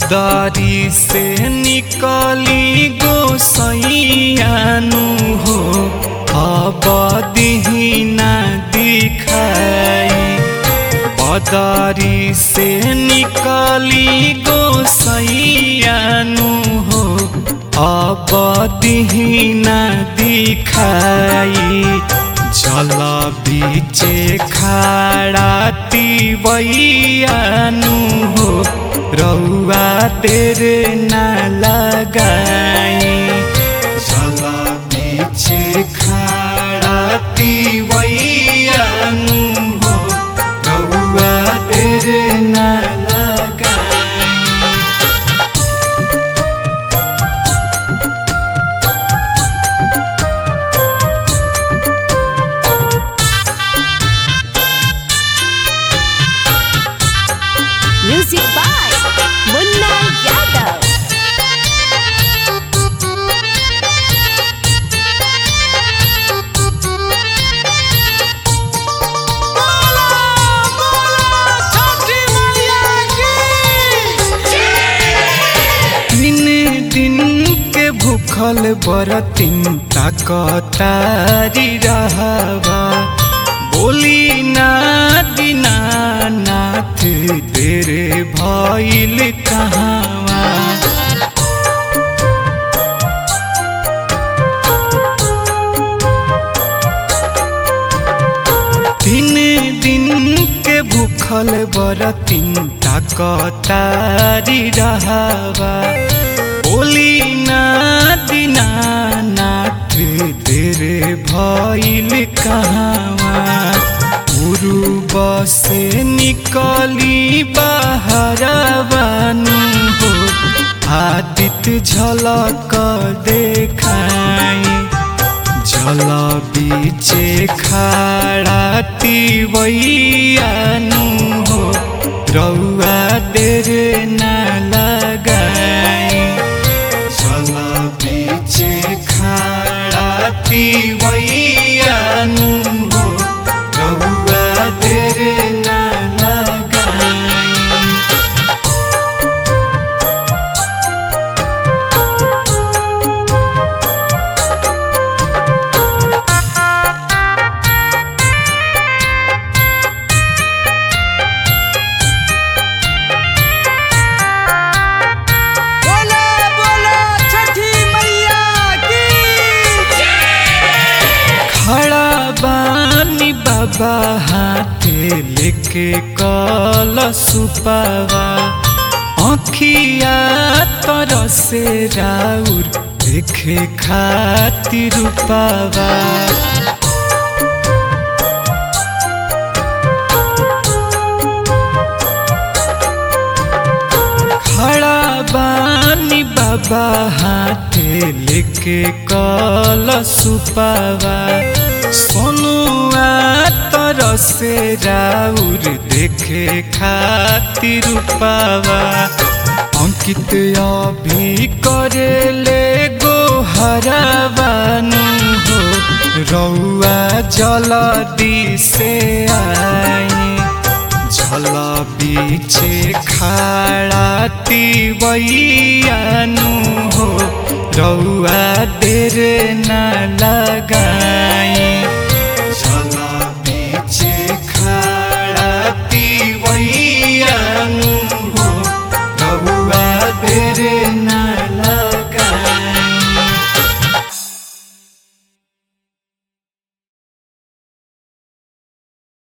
बदारी से निकली गोसैयानु हो अब दिहिना दिखाई बदारी से निकली गोसैयानु हो अब दिहिना दिखाई जल बीचे खाड़ा तिवैयानु हो रौआ तेरे न लगाई जल बीचे खाड़ा तिवैयानु हो रौआ तेरे न लगाई Music by Munna Yadav. तीन दिन के भूखल बरतिन ताकतारी रहबा बोली ना दीनानाथ तेरे भइल कहाँवा तीन दिन के भूखल बरतिन ताकतारी रहबा बोली ना दीनानाथ तेरे भइल कहाँवा पूर्व से निकली बाहरबानु हो आदित्य झलक देखाई जल बीचे खाड़ा तिवैयानु हो रौआ देर न लगाई जल बीचे खाड़ा तिवैयानु हो रौआ देर न लगाई बोलो बोलो छठी मैया की खड़ा बानी बाबा हाथे लेके कल सुपावा अखिया तर से राउर देखे खातिर पावा खड़ा बानी बाबा हाथे लेके कल सुपावा सोनुआ तर से राउर देखे खातिर पावा अंकित अभी करेले गो हराबानु हो रौआ जलदी से आई जल बीचे खाड़ा तिवैयानु हो रौआ देर न लगाई जल